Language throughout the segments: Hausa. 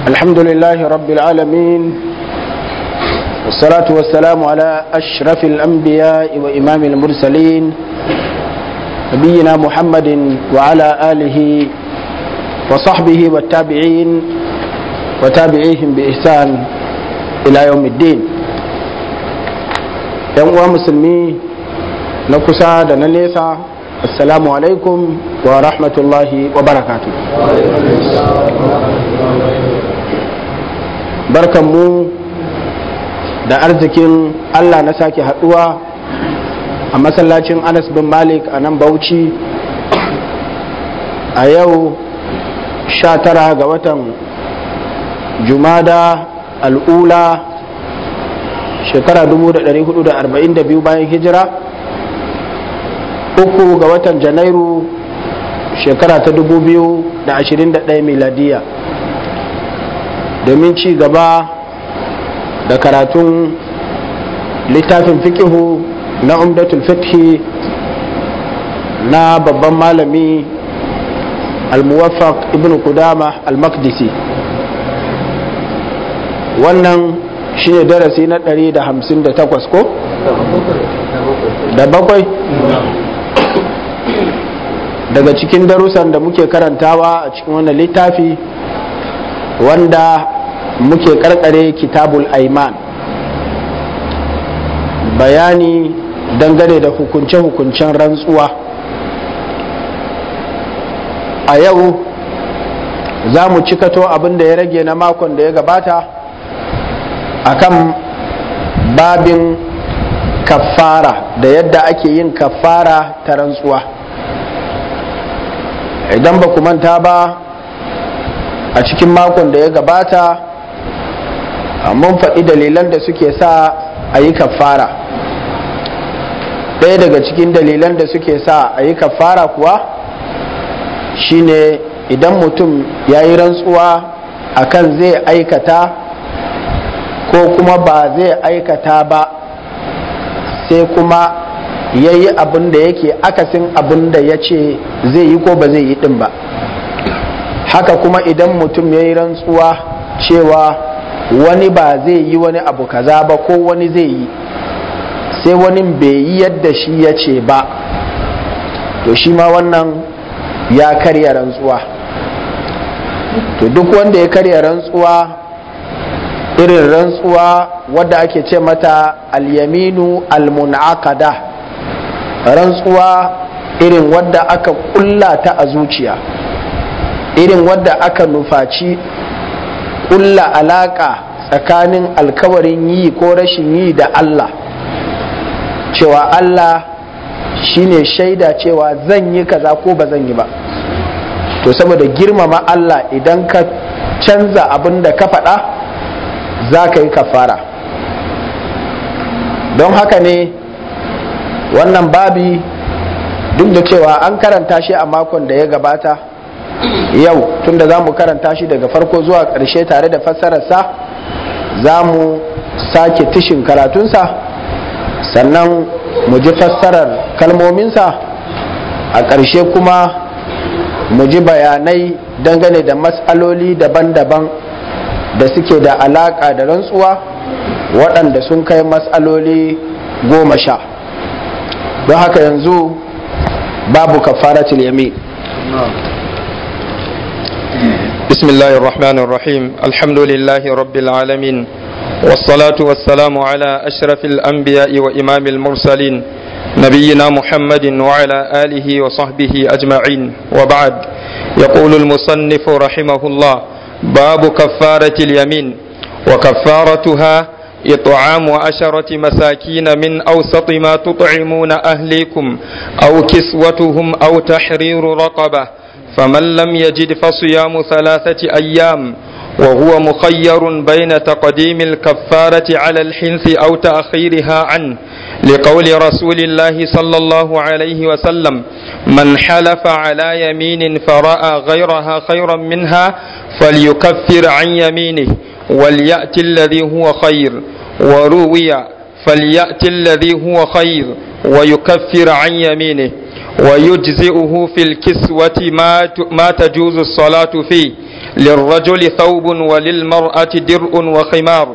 الحمد لله رب العالمين والصلاة والسلام على أشرف الأنبياء وإمام المرسلين نبينا محمد وعلى آله وصحبه والتابعين وتابعيهم بإحسان إلى يوم الدين يوم مسلمي نكسا دناليسا السلام عليكم ورحمة الله وبركاته barkan mu da arzikin Allah na sake haduwa a masallacin Anas bin Malik a nan Bauchi a yau 19 ga watan Jumada al'ula shekara 1442 bayan hijira uku ga watan Janairu shekara ta 2021 miladiya domin ci gaba da karatun littafin fikihu na umdatul fiqhi na babban malami al-muwaffaq ibn kudama al-maqdisi wannan shine darasi na 158 ko? da bakwai daga cikin darussan da muke karantawa a cikin wannan littafi wanda muke karkare kitabul aiman bayani dangane da hukunce-hukuncen rantsuwa a yau za mu cikato abin da ya rage na makon da ya gabata akan babin kafara da yadda ake yin kafara ta rantsuwa idan ba ku manta ba a cikin makon da ya gabata mun faɗi dalilan da suke sa a yi kafara ɗaya daga cikin dalilan da suke sa a yi kafara kuwa shine idan mutum ya yi rantsuwa akan zai aikata ko kuma ba zai aikata ba sai kuma ya yi abin da yake akasin abin da ya ce zai yi ko ba zai yi ɗin ba haka kuma idan mutum ya yi rantsuwa cewa wani ba zai yi wani abu kaza ba ko wani zai yi sai wani bai yi yadda shi ya ce ba to shi ma wannan ya karya rantsuwa to duk wanda ya karya rantsuwa irin rantsuwa wadda ake ce mata alyaminu almunakada rantsuwa irin wadda aka kulla ta a zuciya irin wadda aka nufaci kulla alaka tsakanin alkawarin yi ko rashin yi da Allah cewa Allah shine shaida cewa zan yi kaza ko ba zan yi ba to saboda girmama Allah idan ka canza abin da ka faɗa za ka yi kafara don haka ne wannan babi duk da cewa an karanta shi a makon da ya gabata yau tunda za mu karanta shi daga farko zuwa ƙarshe tare da fassararsa za mu sake tishin karatunsa sannan mu ji fassarar kalmominsa a ƙarshe kuma mu ji bayanai dangane da matsaloli daban-daban da suke da alaƙa da rantsuwa waɗanda sun kai matsaloli goma sha don haka yanzu babu kafaratul yamin بسم الله الرحمن الرحيم الحمد لله رب العالمين والصلاة والسلام على أشرف الأنبياء وإمام المرسلين نبينا محمد وعلى آله وصحبه أجمعين وبعد يقول المصنف رحمه الله باب كفارة اليمين وكفارتها إطعام عشرة مساكين من أوسط ما تطعمون أهليكم أو كسوتهم أو تحرير رقبة فمن لم يجد فصيام ثلاثة أيام وهو مخير بين تقديم الكفارة على الحنث أو تأخيرها عنه لقول رسول الله صلى الله عليه وسلم من حلف على يمين فرأى غيرها خيرا منها فليكفر عن يمينه وليأتي الذي هو خير وروي فليأتي الذي هو خير ويكفر عن يمينه ويجزئه في الكسوة ما ما تجوز الصلاة فيه للرجل ثوب وللمرأة درء وخمار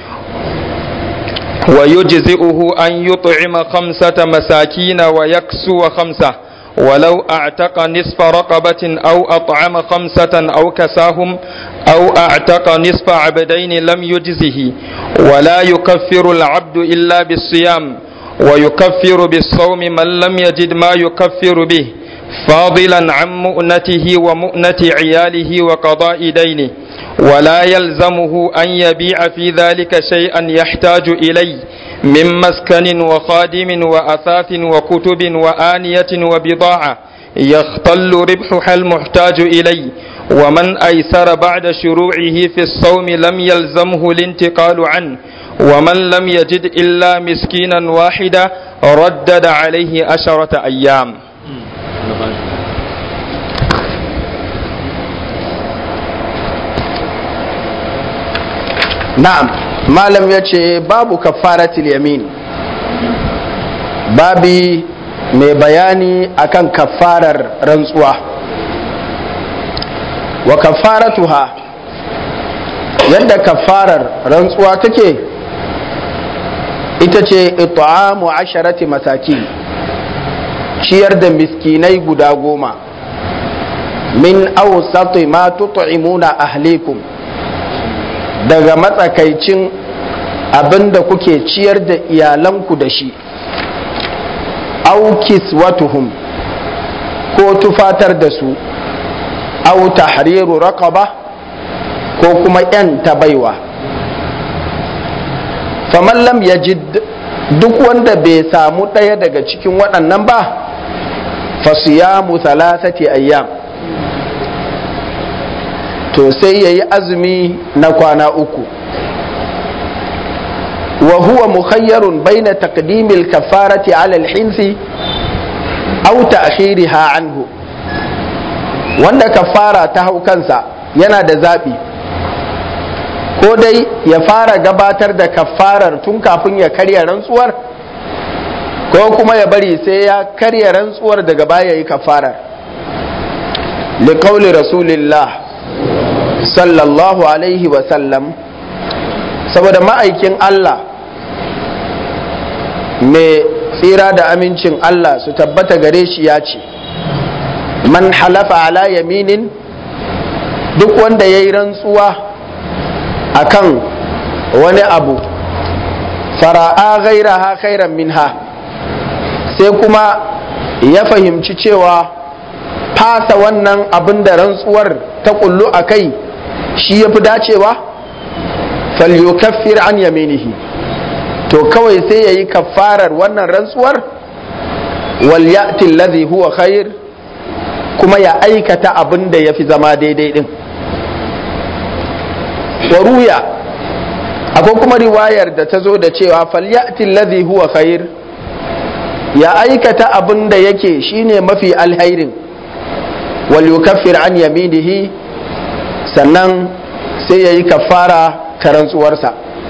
ويجزئه أن يطعم خمسة مساكين ويكسو خمسة ولو أعتق نصف رقبة أو أطعم خمسة أو كساهم أو أعتق نصف عبدين لم يجزه ولا يكفر العبد إلا بالصيام ويكفر بالصوم من لم يجد ما يكفر به فاضلا عن مؤنته ومؤنة عياله وقضاء دينه ولا يلزمه أن يبيع في ذلك شيئا يحتاج إليه من مسكن وخادم وأثاث وكتب وآنية وبضاعة يختل ربحها المحتاج إليه ومن أيسر بعد شروعه في الصوم لم يلزمه الانتقال عنه ومن لم يجد إلا مسكينا واحدا ردد عليه عشرة أيام na'am malam ya ce babu kafaratul yamin babi mai bayani akan kafarar rantsuwa wa kafaratuha yadda kafarar rantsuwa take ita ce it'amu asharati masaki ciyar da miskinai guda goma min awsati ma tut'imuna ahlikum daga matsakaicin abin da kuke ciyar da iyalanku da shi aukis watuhum ko tufatar da su au tahriru raqaba ko kuma yan baiwa faman lam yajid duk wanda bai samu ɗaya daga cikin waɗannan ba fasiyamu thalathati ayyam to sai ya yi azumi na kwana uku wa huwa mukhayyarun baina taqdimil kafarati ala al-hinsi aw ta'khiriha anhu wanda kafara ta hau kansa yana da zaɓi ko dai ya fara gabatar da kafarar tun kafin ya karya rantsuwar ko kuma ya bari sai ya karya rantsuwar daga baya yi kafarar liqauli rasulillah sallallahu alaihi wasallam saboda ma'aikin Allah mai tsira da amincin Allah su tabbata gare shi ya ce man halafa ala yaminin duk wanda ya yi rantsuwa akan wani abu fara'a gairaha khairan minha sai kuma ya fahimci cewa fasa wannan abin da rantsuwar ta kullu a kai shi ya fi dacewa falyukaffir an yaminihi to kawai sai ya yi kafarar wannan rantsuwar wal ya'ti alladhi huwa khair kuma ya aikata abin da ya fi zama daidai din waruya akwai kuma riwayar da ta zo da cewa falyati alladhi huwa khair ya aikata abin da yake shine mafi alhairin wal yukaffir an yaminihi sannan sai ya yi kafara ta rantsuwarsa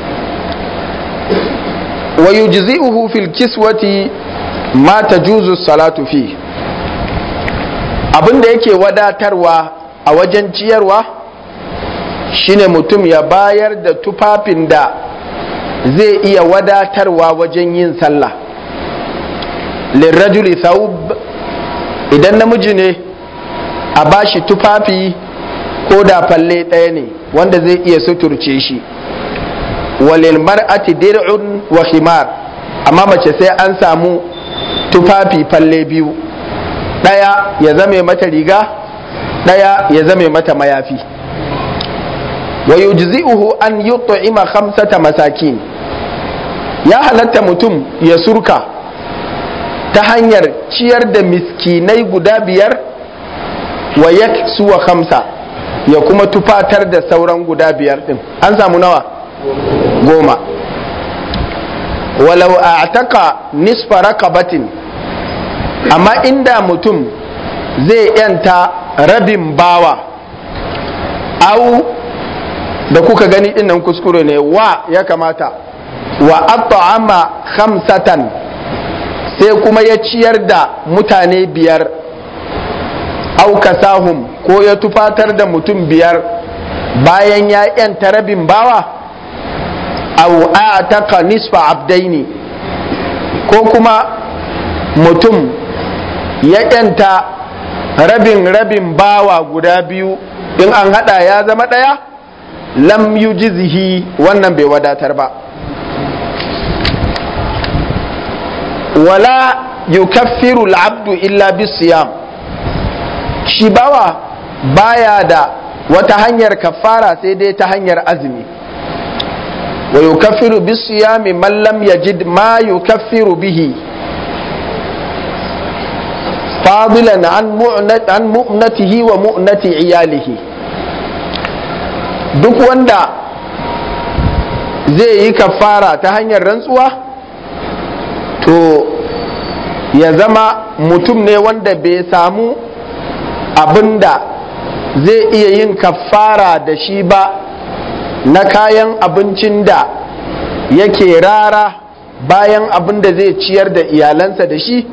wa yujzi'uhu fil kiswati ma tajuzu salatu fi abin da yake wadatarwa a wajen ciyarwa shine mutum ya bayar da tufafin da zai iya wadatarwa wajen yin sallah lirrajuli thawb idan namiji ne a bashi tufafi ko da falle ɗaya ne wanda zai iya suturce shi walil mar'ati dir'un wa himar amma mace sai an samu tufafi falle biyu ɗaya ya zame mata riga ɗaya ya zame mata mayafi wa yujzi'uhu an yut'ima khamsata masakin ya halatta mutum ya surka ta hanyar ciyar da miskinai guda biyar wa yaksuwa khamsa ya kuma tufatar da sauran guda biyar din an samu nawa goma walau a'taka nisfa rakabatin amma inda mutum zai yanta rabin bawa au da kuka gani din nan kuskure ne wa ya kamata wa at'ama khamsatan sai kuma ya ciyar da mutane biyar au kasahum ko ya tufatar da mutum biyar bayan ya yanta rabin bawa au ataka nisfa abdaini ko kuma mutum ya yanta rabin rabin bawa guda biyu in an hada ya zama daya lam yujzihi wannan bai wadatar ba wala yukaffiru al'abdu illa bisiyam shi bawa baya da wata hanyar kafara sai dai ta hanyar azumi wa yukaffiru bisiyami man lam yajid ma yukaffiru bihi fadilan an mu'natihi wa mu'nati iyalihi duk wanda zai yi kafara ta hanyar rantsuwa to ya zama mutum ne wanda bai samu abinda zai iya yin kafara da shi ba na kayan abincin da yake rara bayan abin da zai ciyar da iyalansa da shi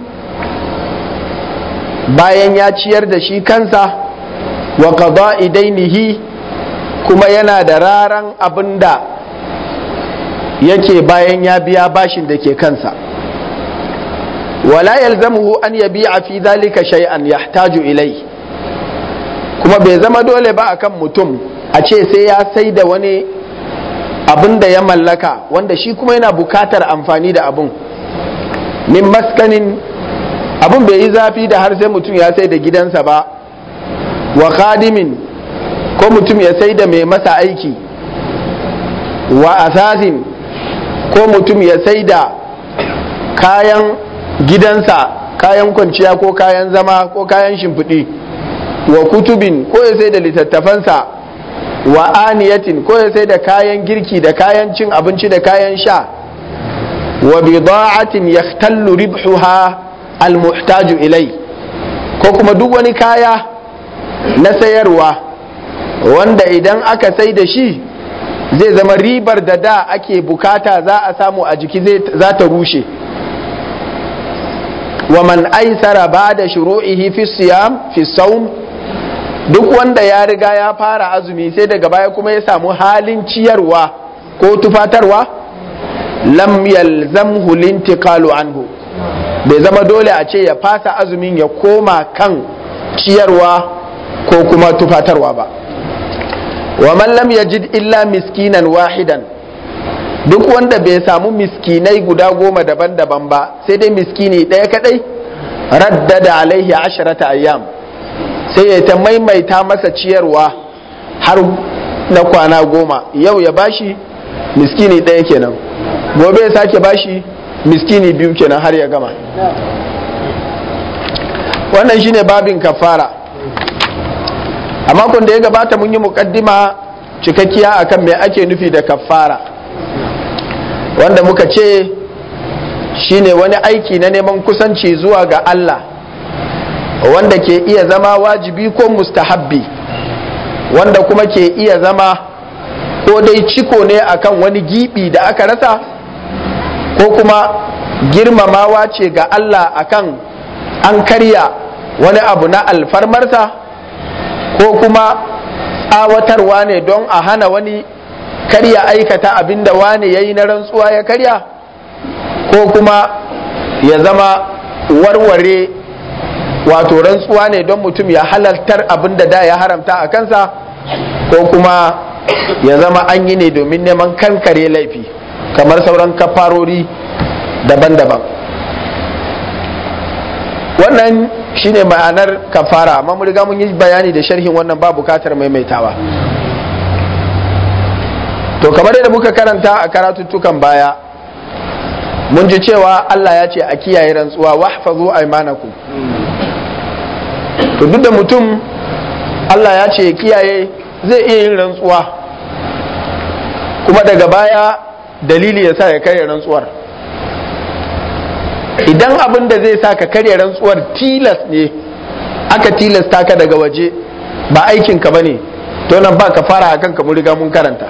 bayan ya ciyar da shi kansa wa qada idainihi kuma yana da raran abin da yake bayan ya biya bashin da ke kansa wala yalzamuhu an yabi'a fi dhalika shay'an yahtaju ilai kuma bai zama dole ba akan mutum a ce sai ya sai da wani abin da ya mallaka wanda shi kuma yana bukatar amfani da abun min maskanin abun bai yi zafi da har sai mutum ya sai da gidansa ba wa khadimin ko mutum ya sai da mai masa aiki wa asasin ko mutum ya sai da kayan gidansa kayan kwanciya ko kayan zama ko kayan shimfiɗi wa kutubin ko ya sai da littattafansa wa aniyatin ko ya sai da kayan girki da kayan cin abinci da kayan sha wa bida'atin yahtallu ribhuha almuhtaju ilai ko kuma duk wani kaya na sayarwa wanda idan aka sai da shi zai zama ribar da da ake bukata za a samu a jiki za ta rushe wa man aisara ba da shuru'ihi fi siyam fi saum duk wanda ya riga ya fara azumi sai daga baya kuma ya samu halin ciyarwa ko tufatarwa lam yalzamhu lintiqalu anhu bai zama dole a ce ya fasa azumin ya koma kan ciyarwa ko kuma tufatarwa ba wa man lam yajid illa miskinan wahidan duk wanda bai samu miskinai guda goma daban-daban ba sai dai miskini ɗaya kadai raddada alaihi asharata ayyam sai ya ta maimaita masa ciyarwa har na kwana goma yau ya bashi miskini ɗaya kenan gobe ya sake bashi miskini biyu kenan har ya gama wannan shine babin kafara a makon da ya gabata mun yi mukaddima cikakkiya akan me ake nufi da kafara wanda muka ce shine wani aiki na neman kusanci zuwa ga Allah wanda ke iya zama wajibi ko mustahabbi wanda kuma ke iya zama ko dai ciko ne akan wani gibi da aka rasa ko kuma girmamawa ce ga Allah akan an karya wani abu na alfarmarsa ko kuma tsawatarwa ne don a hana wani karya aikata abin da wane ya yi na rantsuwa ya karya ko kuma ya zama warware wato rantsuwa ne don mutum ya halartar abin da da ya haramta a kansa ko kuma ya zama an yi ne domin neman kankare laifi kamar sauran kafarori daban-daban wannan shine ma'anar kafara amma mun riga mun yi bayani da sharhin wannan ba bukatar maimaitawa to kamar yadda muka karanta a karatuttukan baya mun ji cewa Allah ya ce a kiyaye rantsuwa wahfazu aymanakum to duk da mutum Allah ya ce kiyaye zai iya yin rantsuwa kuma daga baya dalili ya sa ya karya rantsuwar idan abin da zai sa ka karya rantsuwar tilas ne aka tilasta ka daga waje ba aikinka ba ne to nan ba ka fara a kanka mun riga mun karanta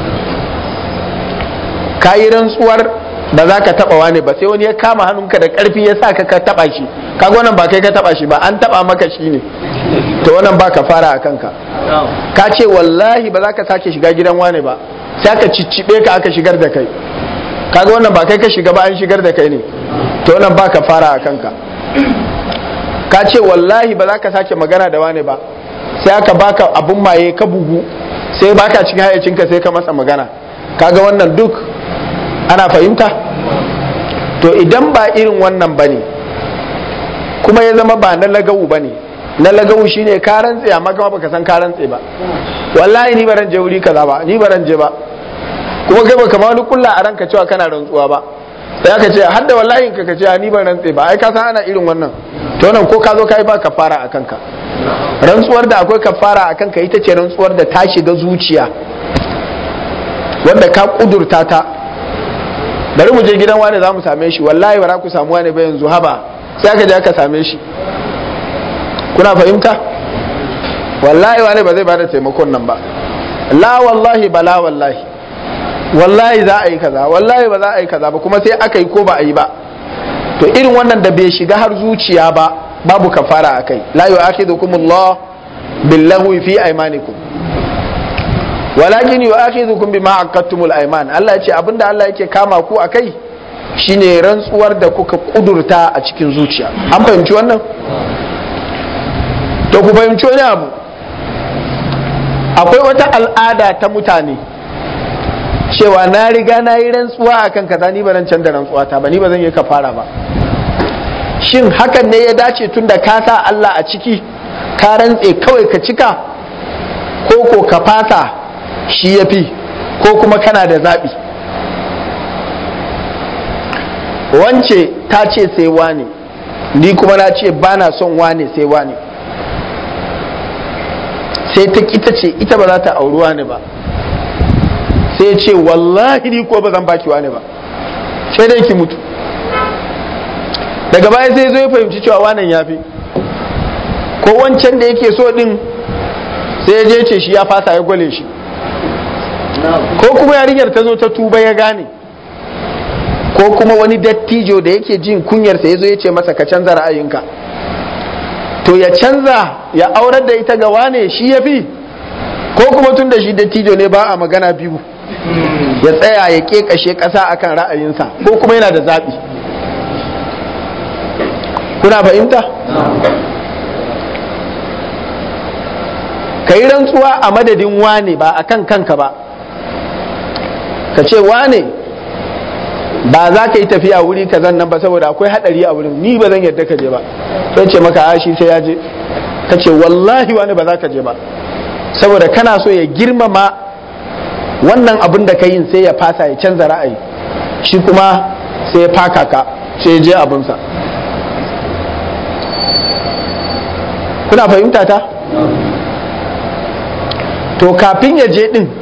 ka yi rantsuwar ba za ka taba wani ba sai wani ya kama hannunka da karfi ya sa ka ka taba shi kaga wannan ba kai ka taba shi ba an taba maka shi ne to wannan ba ka fara a kanka ka ce wallahi ba za ka sake shiga gidan wane ba sai aka ciccibe ka aka shigar da kai kaga wannan ba kai ka shiga ba an shigar da kai ne to wannan ba ka fara a kanka ka ce wallahi ba za ka sake magana da wane ba sai aka baka abun maye ka bugu sai baka cikin hayacinka sai ka masa magana kaga wannan duk ana fahimta to idan ba irin wannan bane kuma ya zama ba na lagawu bane na lagawu shine ka rantse amma kuma baka san ka rantse ba wallahi ni baran je wuri kaza ba ni baran je ba kuma kai baka ma wani kulla a ranka cewa kana rantsuwa ba sai aka ce har da wallahi ka ka ce ni ban rantse ba ai ka san ana irin wannan to nan ko ka zo kai ba kafara a kanka rantsuwar da akwai kafara a kanka ita ce rantsuwar da ta shiga zuciya wanda ka kudurta ta bari mu je gidan wani za mu same shi wallahi ba za ku samu wani ba yanzu haba sai aka je aka same shi kuna fahimta wallahi wani ba zai bada taimakon nan ba la wallahi ba la wallahi wallahi za a yi kaza wallahi ba za a yi kaza ba kuma sai aka yi ko ba a yi ba to irin wannan da bai shiga har zuciya ba babu kafara a kai la yu'akhidhukum Allah billahu fi aymanikum walakin yu'akhidhukum bima aqadtumul ayman Allah ya ce abinda Allah yake kama ku akai shine rantsuwar da kuka kudurta a cikin zuciya an fahimci wannan to ku fahimci wani abu akwai wata al'ada ta mutane cewa na riga na yi rantsuwa akan kaza ni ba ran canza rantsuwa ta ba ni ba zan yi kafara ba shin hakan ne ya dace tun da ka sa Allah a ciki ka rantse kawai ka cika ko ko ka fasa shi ya fi ko kuma kana da zaɓi wance ta ce sai wane ni kuma na ce ba na son wane sai wane sai ta ita ce ita ba za ta auri wane ba sai ce wallahi ni ko ba zan baki wane ba sai dai ki mutu daga baya sai zo ya fahimci cewa wannan ya fi ko wancan da yake so din sai ya je ce shi ya fasa ya gwale shi ko kuma yarinyar ta zo ta tuba ya gane ko kuma wani dattijo da yake jin kunyarsa ya zo ya ce masa ka canza ra'ayinka to ya canza ya aurar da ita ga wane shi ya fi ko kuma tun da shi dattijo ne ba a magana biyu ya tsaya ya ƙeƙashe ƙasa akan ra'ayinsa ko kuma yana da zaɓi kuna fahimta ka yi rantsuwa a madadin wane ba a kan kanka ba ka ce wane ba za ka yi tafiya wuri ka nan ba saboda akwai hadari a wurin ni ba zan yadda ka je ba sai ce maka ashi sai ya je ka ce wallahi wani ba za ka je ba saboda kana so ya girmama wannan abin da ka yin sai ya fasa ya canza ra'ayi shi kuma sai ya faka ka sai ya je abinsa kuna fahimta ta to kafin ya je din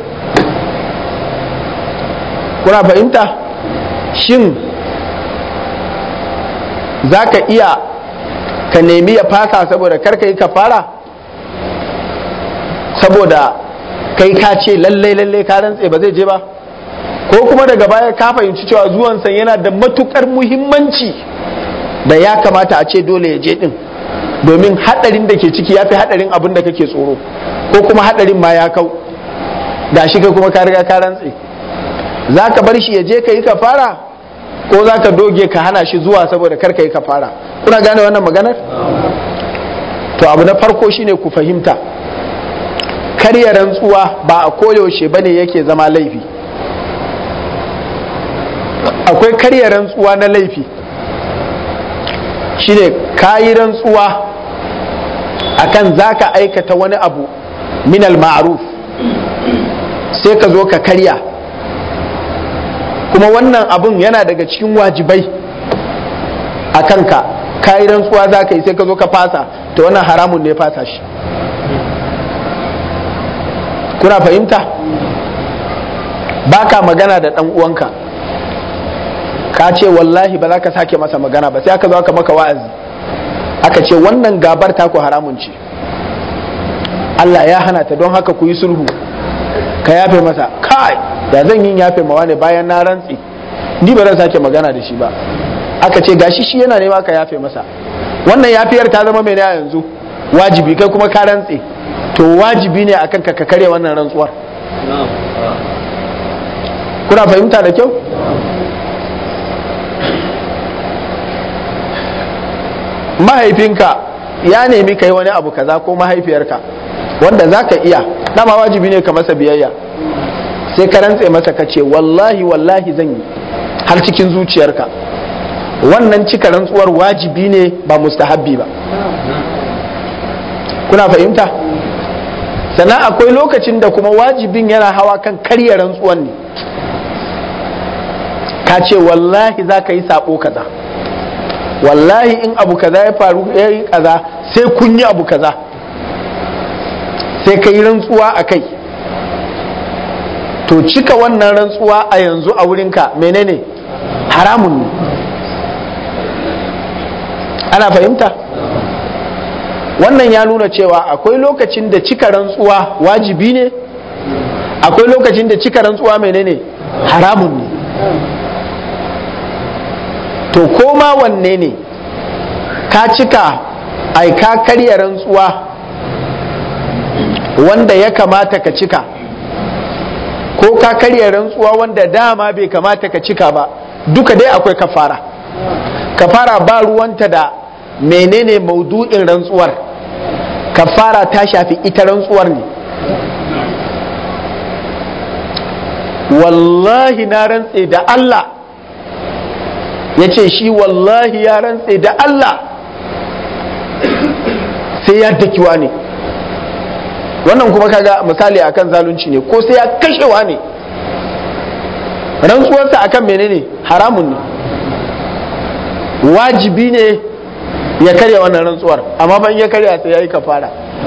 kuna fahimta shin za ka iya ka nemi ya fasa saboda karka yi ka fara saboda kai ka ce lallai lallai ka rantse ba zai je ba ko kuma daga baya ka fahimci cewa zuwansa yana da matukar muhimmanci da ya kamata a ce dole ya je din domin hadarin da ke ciki ya fi hadarin abin da kake tsoro ko kuma hadarin ma ya kau ga shi kai kuma ka riga ka rantse za ka bar shi ya je ka yi ka fara ko za ka doge ka hana shi zuwa saboda kar ka yi ka fara kuna gane wannan maganar to abu na farko shine ku fahimta karya rantsuwa ba a koyaushe bane yake zama laifi akwai karya rantsuwa na laifi shine kayi rantsuwa akan zaka aikata wani abu minal ma'ruf sai ka zo ka karya kuma wannan abun yana daga cikin wajibai a kanka kayi rantsuwa za ka yi sai ka zo ka fasa to wannan haramun ne fasa shi kuna fahimta baka magana da ɗan uwanka ka ce wallahi ba za ka sake masa magana ba sai aka zo aka maka wa'azi aka ce wannan gabar taku haramun ce Allah ya hana ta don haka ku yi sulhu ka yafe masa kai da zan yin yafe mawa ne bayan na rantsi ni ba zan sake magana da shi ba aka ce gashi shi yana nema ka yafe masa wannan yafiyar ta zama mai yanzu wajibi kai kuma ka rantse to wajibi ne akan ka karya wannan rantsuwar kuna fahimta da kyau mahaifinka ya nemi kai wani abu kaza ko mahaifiyarka wanda za ka iya dama wajibi ne ka masa biyayya sai ka rantse masa ka ce wallahi wallahi zan yi har cikin zuciyarka wannan cika rantsuwar wajibi ne ba mustahabbi ba kuna fahimta sannan akwai lokacin da kuma wajibin yana hawa kan karya rantsuwan ne ka ce wallahi za ka yi sabo kaza wallahi in abu kaza ya faru ya yi kaza sai kun yi abu kaza sai ka yi rantsuwa a kai to cika wannan rantsuwa a yanzu a wurinka menene haramun ne ana fahimta wannan ya nuna cewa akwai lokacin da cika rantsuwa wajibi ne akwai lokacin da cika rantsuwa menene haramun ne to koma wanne ne ka cika ai ka karya rantsuwa wanda ya kamata ka cika ko ka karya rantsuwa wanda dama bai kamata ka cika ba duka dai akwai kafara kafara ba ruwanta da menene maudu'in rantsuwar kafara ta shafi ita rantsuwar ne wallahi na rantse da Allah ya ce shi wallahi ya rantse da Allah sai ya dakiwa ne wannan kuma kaga misali akan zalunci ne ko sai ya kashewa ne rantsuwarsa akan menene haramun ne wajibi ne ya karya wannan rantsuwar amma ban ya karya sai ya yi kafara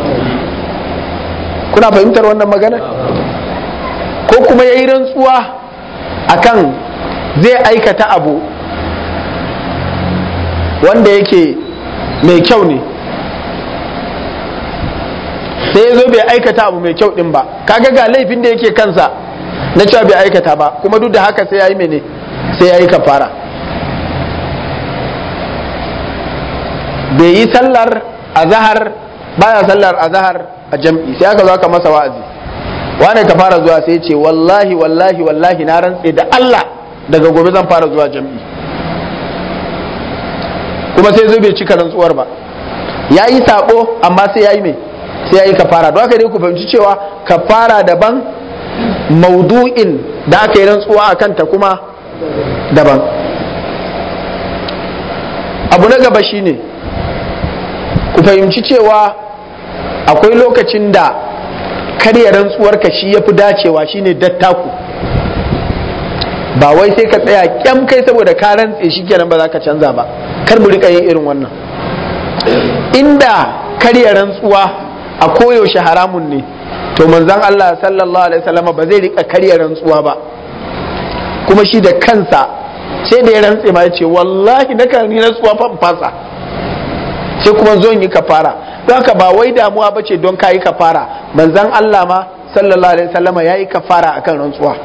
kuna fahimtar wannan magana ko kuma ya yi rantsuwa akan zai aikata abu wanda yake mai kyau ne sai ya zo bai aikata abu mai kyau din ba kaga ga laifin da yake kansa na cewa bai aikata ba kuma duk da haka sai ya yi mene sai ya yi kafara bai yi sallar azahar baya sallar azahar a jam'i sai aka zo aka masa wa'azi wane ka fara zuwa sai ce wallahi wallahi wallahi na rantse da Allah daga gobe zan fara zuwa jam'i kuma sai zo bai cika rantsuwar ba ya yi sabo amma sai ya yi mai sai ya yi kafara don haka dai ku fahimci cewa kafara daban maudu'in da aka yi rantsuwa a kanta kuma daban abu na gaba shine ku fahimci cewa akwai lokacin da karya rantsuwarka shi ya fi dacewa shine dattaku ba wai sai ka tsaya kyam kai saboda ka rantse shi kenan ba za ka canza ba kar mu rika yin irin wannan inda karya rantsuwa a koyaushe haramun ne to manzon Allah sallallahu alaihi wasallam ba zai rika karya rantsuwa ba kuma shi da kansa sai da ya rantse ma ya ce wallahi na kan yi rantsuwa fa fasa sai kuma zo yi kafara don haka ba wai damuwa ba ce don kayi kafara manzon Allah ma sallallahu alaihi wasallam ya yi kafara akan rantsuwa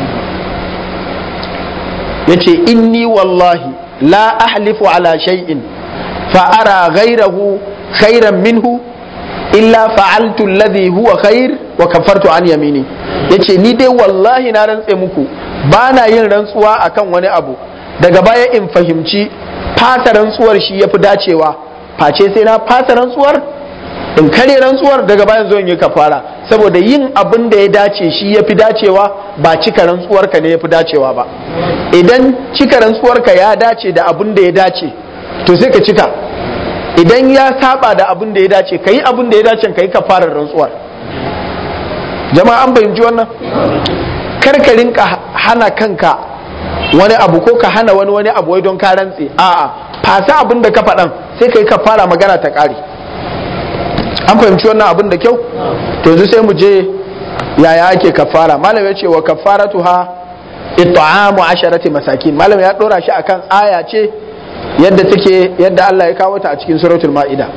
yace inni wallahi la ahlifu ala shay'in fa ara ghayrahu khairan minhu illa fa'altu alladhi huwa khair wa kafartu an yamini yace ni dai wallahi na rantse muku ba na yin rantsuwa akan wani abu daga baya in fahimci fasa rantsuwar shi yafi dacewa face sai na fasa rantsuwar in kare rantsuwar daga bayan zo in yi kafara saboda yin abin da ya dace shi yafi dacewa ba cika rantsuwar ka ne yafi dacewa ba idan cika rantsuwar ka ya dace da abin da ya dace to sai ka cika idan ya saba da abin da ya dace ka yi abin da ya dace ka yi kafarar rantsuwar jama'a an fahimci wannan karka rinka hana kanka wani abu ko ka hana wani wani abu wai don ka rantse a'a fasa abin da ka faɗan sai ka yi kafara magana ta ƙare an fahimci wannan abin da kyau to yanzu sai mu je yaya ake kafara malam ya ce wa kafaratuha it'amu asharati masakin malam ya dora shi akan aya ce yadda take yadda Allah ya kawo ta a cikin suratul ma'ida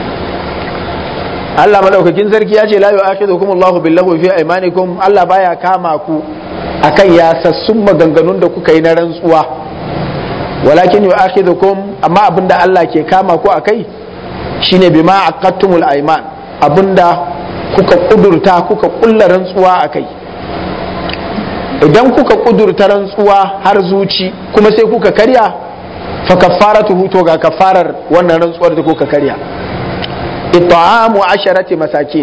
Allah madaukakin sarki ya ce la yu'akhidhukum Allahu billahu fi aymanikum Allah baya kama ku akan yasassun maganganun da kuka yi na rantsuwa walakin yu'akhidhukum amma abinda Allah ke kama ku akai shine bima aqattumul aiman abinda kuka kudurta kuka kulla rantsuwa akai idan kuka kudurta rantsuwa har zuci kuma sai kuka karya fa kaffaratuhu to ga kafarar wannan rantsuwar da kuka karya it'amu asharati masakin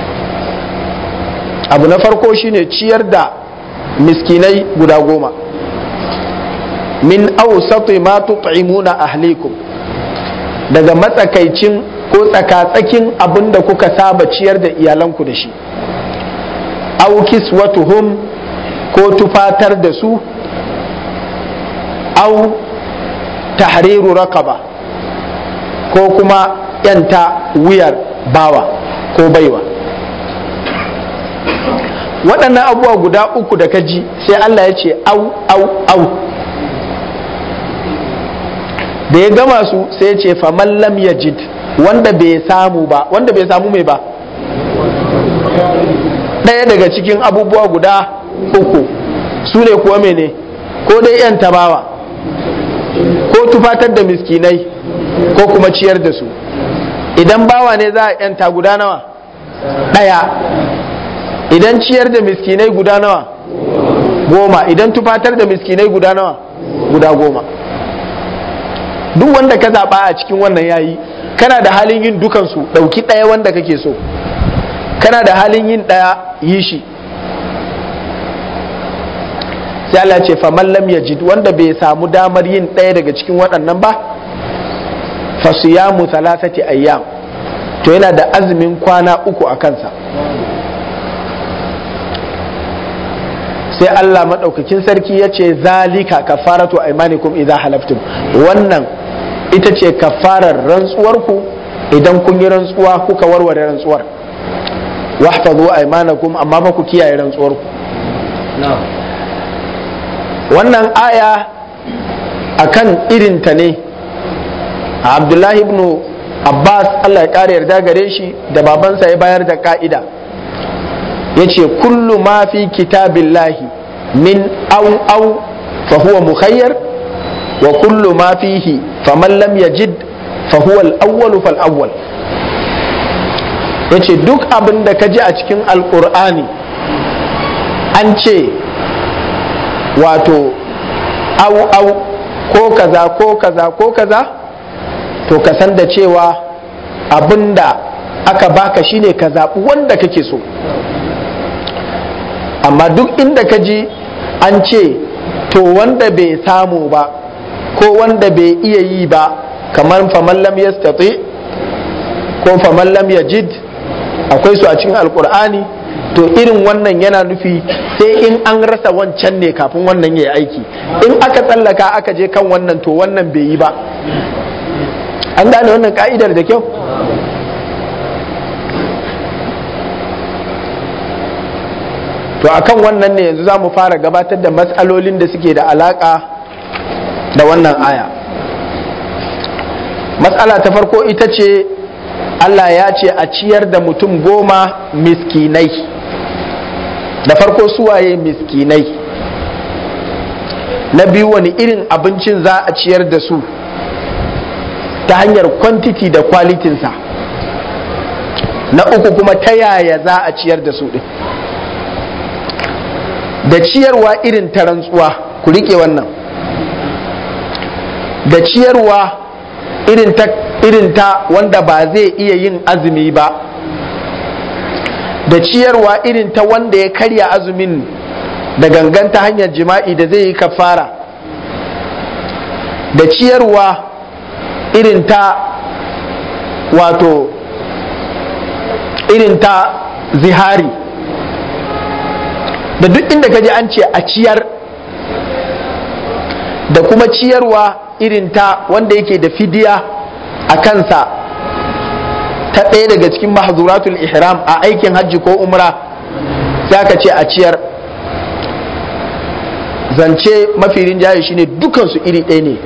abu na farko shine ciyar da miskinai guda goma min awsati ma tut'imuna ahlikum daga matsakaicin ko tsakatsakin abin da kuka saba ciyar da iyalanku da shi aw kiswatuhum ko tufatar da su aw tahriru raqaba ko kuma yanta wuyar bawa ko baiwa waɗannan abubuwa guda uku da ka ji sai Allah ya ce au au au da ya gama su sai ya ce faman lam yajid wanda bai samu ba wanda bai samu mai ba ɗaya daga cikin abubuwa guda uku su ne kuwa mene ko dai yan tabawa ko tufatar da miskinai ko kuma ciyar da su idan bawa ne za a yanta guda nawa ɗaya idan ciyar da miskinai guda nawa goma idan tufatar da miskinai guda nawa guda goma duk wanda ka zaɓa a cikin wannan yayi kana da halin yin dukansu ɗauki ɗaya wanda kake so kana da halin yin ɗaya yi shi sai Allah ce faman lam yajid wanda bai samu damar yin ɗaya daga cikin waɗannan ba fasiyamu thalathati ayyam to yana da azumin kwana uku a kansa sai Allah maɗaukakin sarki ya ce zalika kafaratu aimanikum idza halaftum wannan ita ce kafarar rantsuwarku idan kun yi rantsuwa kuka warware rantsuwar wahfazu aimanakum amma ba ku kiyaye rantsuwarku wannan aya akan irinta ne abdullahi ibn abbas allah ya ƙara yarda gare shi da babansa ya bayar da ka'ida ya ce kullu ma fi kitabillahi min au au fa huwa mukhayyar wa kullu ma fihi faman lam yajid fa huwa al-awwal fal awwal yace duk abin da ka ji a cikin alqur'ani an ce wato au au ko kaza ko kaza ko kaza to ka san da cewa abinda aka baka shine ka zaɓi wanda kake so amma duk inda ka ji an ce to wanda bai samu ba ko wanda bai iya yi ba kamar faman lam yastati ko faman lam yajid akwai su a cikin alkur'ani to irin wannan yana nufi sai in an rasa wancan ne kafin wannan ya yi aiki in aka tsallaka aka je kan wannan to wannan bai yi ba an gane wannan ka'idar da kyau to akan wannan ne yanzu za mu fara gabatar da matsalolin da suke da alaka da wannan aya matsala ta farko ita ce Allah ya ce a ciyar da mutum goma miskinai da farko suwaye miskinai na biyu wani irin abincin za a ciyar da su ta hanyar kwantiti da kwalitinsa na uku kuma ta yaya za a ciyar da su ɗin da ciyarwa irin ta rantsuwa ku rike wannan da ciyarwa irin ta irin ta wanda ba zai iya yin azumi ba da ciyarwa irin ta wanda ya karya azumin da gangan ta hanyar jima'i da zai yi kafara da ciyarwa irin ta wato irin ta zihari da duk inda ka ji an ce a ciyar da kuma ciyarwa irin ta wanda yake da fidiya a kansa ta ɗaya daga cikin mahzuratul ihram a aikin hajji ko umra za ka ce a ciyar zance mafi rinjaye shine dukansu iri ɗaya ne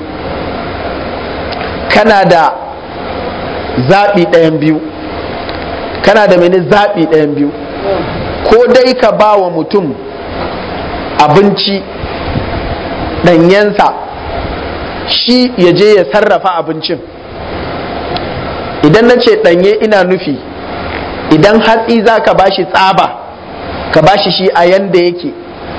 kana da zaɓi ɗayan biyu kana da mene zaɓi ɗayan biyu ko dai ka ba wa mutum abinci ɗanyensa shi ya je ya sarrafa abincin idan na ce ɗanye ina nufi idan hatsi za ka bashi tsaba ka bashi shi a yanda yake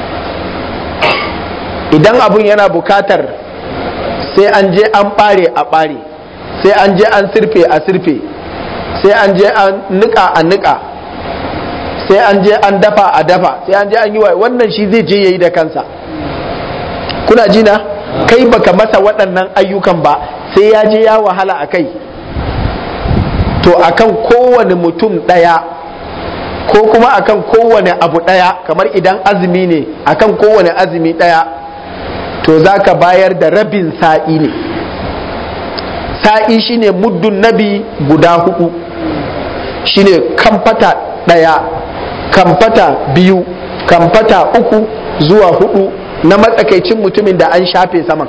idan abun yana bukatar sai an je an ɓare a ɓare sai an je an sirfe a sirfe sai an je an niƙa a niƙa sai an je an dafa a dafa sai an je an yi wa wannan shi zai je yayi da kansa kuna ji na kai baka masa waɗannan ayyukan ba sai ya je ya wahala a kai to akan kowane mutum ɗaya ko kuma akan kowane abu ɗaya kamar idan azumi ne akan kowane azumi ɗaya to za ka bayar da rabin sa'i ne sa'i shine muddun nabi guda hudu shine kamfata ɗaya kamfata biyu kamfata uku zuwa hudu na matsakaicin mutumin da an shafe saman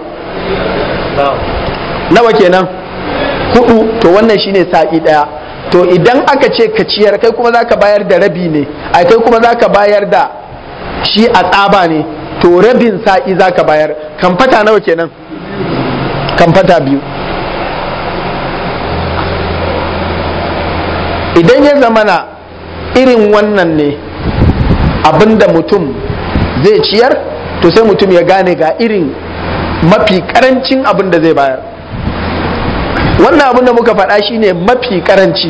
nawa kenan hudu to wannan shine sa'i daya to idan aka ce ka ciyar kai kuma zaka bayar da rabi ne ai kai kuma zaka bayar da shi a tsaba ne to rabin sa'i zaka bayar kamfata nawa kenan kamfata biyu idan ya zamana irin wannan ne abinda mutum zai ciyar to sai mutum ya gane ga irin mafi karancin abin da zai bayar wannan abin da muka faɗa shine mafi karanci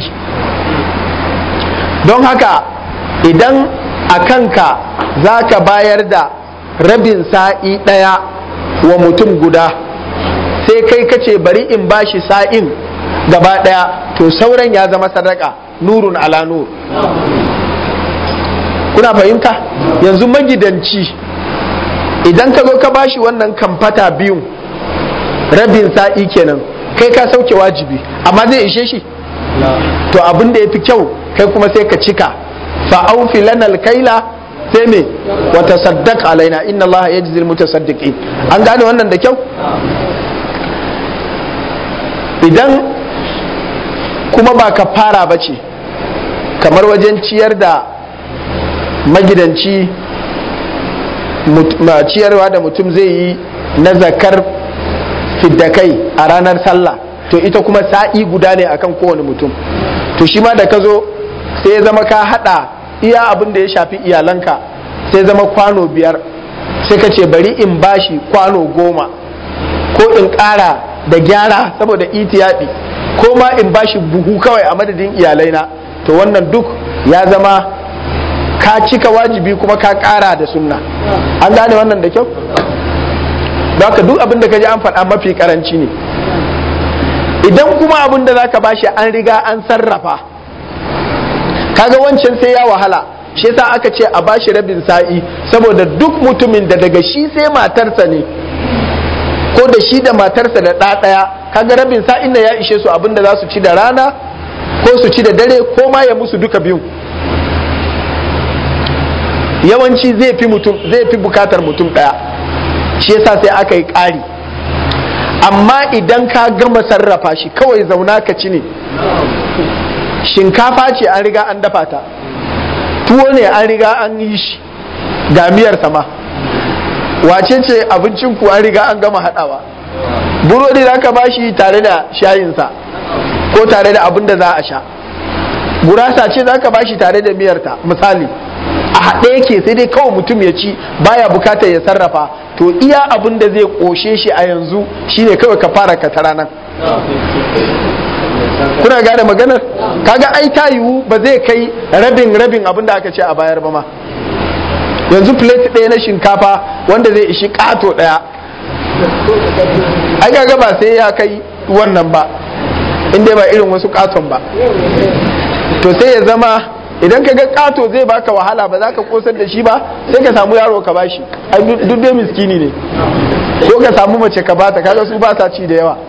don haka idan a kanka za ka bayar da rabin sa'i ɗaya wa mutum guda sai kai kace bari in bashi sa'in gaba ɗaya to sauran ya zama sadaka nurun ala nur kuna fahimta yanzu magidanci idan ka zo ka bashi wannan kamfata biyun rabin sa'i kenan kai ka sauke wajibi amma zai ishe shi to abin da ya fi kyau kai kuma sai ka cika fa'aufi lanal kaila sai me wata saddaq alaina inna allaha yajzi almutasaddiqin an gane wannan da kyau idan kuma ba ka fara ba ce kamar wajen ciyar da magidanci ciyarwa da mutum zai yi na zakar fiddakai a ranar sallah to ita kuma sa'i guda ne akan kowane mutum to shi ma da ka zo sai ya zama ka hada iya abin da ya shafi iyalanka sai zama kwano biyar sai ka ce bari in bashi kwano goma ko in ƙara da gyara saboda itiyaɗi ko ma in bashi buhu kawai a madadin iyalaina to wannan duk ya zama ka cika wajibi kuma ka ƙara da sunna an gane wannan da kyau don haka duk abin da ka ji an faɗa mafi karanci ne idan kuma abin da za ka bashi an riga an sarrafa kaga wancan sai ya wahala shi yasa aka ce a bashi rabin sa'i saboda duk mutumin da daga shi sai matarsa ne ko da shi da matarsa da ɗa ɗaya kaga rabin sa'in da ya ishe su abin da za su ci da rana ko su ci da dare ko ma ya musu duka biyu yawanci zai fi mutum zai fi bukatar mutum ɗaya shi yasa sai aka yi ƙari amma idan ka gama sarrafa shi kawai zauna ka ci ne shinkafa ce an riga an dafa ta tuwo ne an riga an yi shi ga miyar sama wace ce abincin ku an riga an gama haɗawa burodi za ka bashi tare da shayinsa ko tare da abin da za a sha gurasa ce za ka bashi tare da miyarta misali a haɗe yake sai dai kawai mutum ya ci baya bukatar ya sarrafa to iya abin da zai ƙoshe shi a yanzu shine kawai ka fara ka tara nan kuna gane maganar kaga ai ta yiwu ba zai kai rabin rabin abin da aka ce a bayar ba ma yanzu plate ɗaya na shinkafa wanda zai ishi ƙato ɗaya ai kaga ba sai ya kai wannan ba inda ba irin wasu ƙaton ba to sai ya zama idan ka ga ƙato zai baka wahala ba za ka kosar da shi ba sai ka samu yaro ka bashi ai duk dai miskini ne ko ka samu mace ka bata kaga su ba sa ci da yawa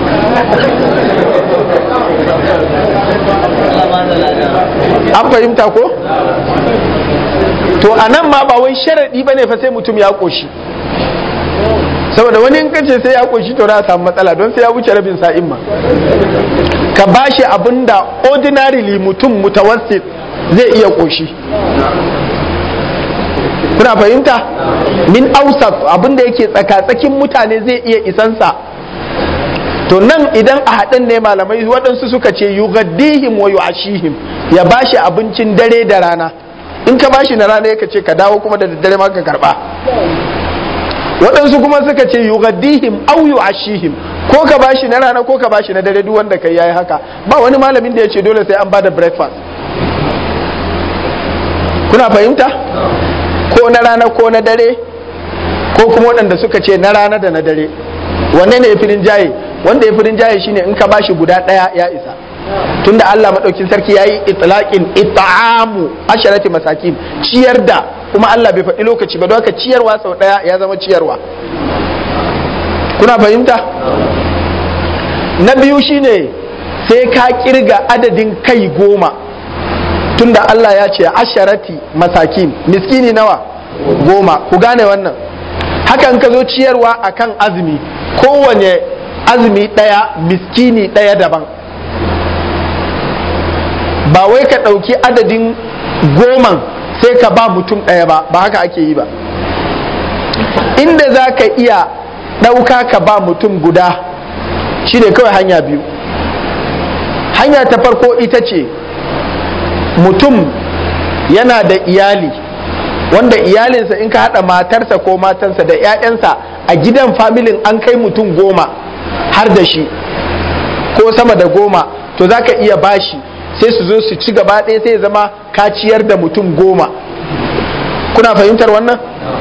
an fahimta ko to a nan ma ba wai sharaɗi ba ne fa sai mutum ya ƙoshi saboda wani in kace sai ya ƙoshi to na samu matsala don sai ya wuce rabin sa'in ma ka bashi abin da ordinarily mutum mutawassit zai iya ƙoshi kuna fahimta min ausaf abin da yake tsakatsakin mutane zai iya isansa to nan idan a haɗin ne malamai waɗansu suka ce yugaddihim wa yu'ashihim ya bashi abincin dare da rana in ka bashi na rana ka ce ka dawo kuma da daddare ma ka karba waɗansu kuma suka ce yugaddihim au yu'ashihim ko ka bashi na rana ko ka bashi na dare duk wanda kai yayi haka ba wani malamin da ya ce dole sai an bada breakfast kuna fahimta ko na rana ko na dare ko kuma waɗanda suka ce na rana da na dare wanne ne ya firin jaye wanda ya firin jaye shine in ka bashi guda ɗaya ya isa tunda Allah maɗaukin sarki ya yi itlaqin it'amu asharati masakin ciyar da kuma Allah bai faɗi lokaci ba don haka ciyarwa sau ɗaya ya zama ciyarwa kuna fahimta na biyu shine sai ka kirga adadin kai goma tunda Allah ya ce asharati masakin miskini nawa goma ku gane wannan hakan ka zo ciyarwa akan azumi kowane azumi ɗaya miskini ɗaya daban ba wai ka ɗauki adadin goman sai ka ba mutum ɗaya ba ba haka ake yi ba inda za ka iya ɗauka ka ba mutum guda shi ne kawai hanya biyu hanya ta farko ita ce mutum yana da iyali wanda iyalinsa in ka haɗa matarsa ko matansa da 'ya'yansa a gidan familin an kai mutum goma har da shi ko sama da goma to za ka iya bashi sai su zo su ci gaba ɗaya sai zama kaciyar da mutum goma kuna fahimtar wannan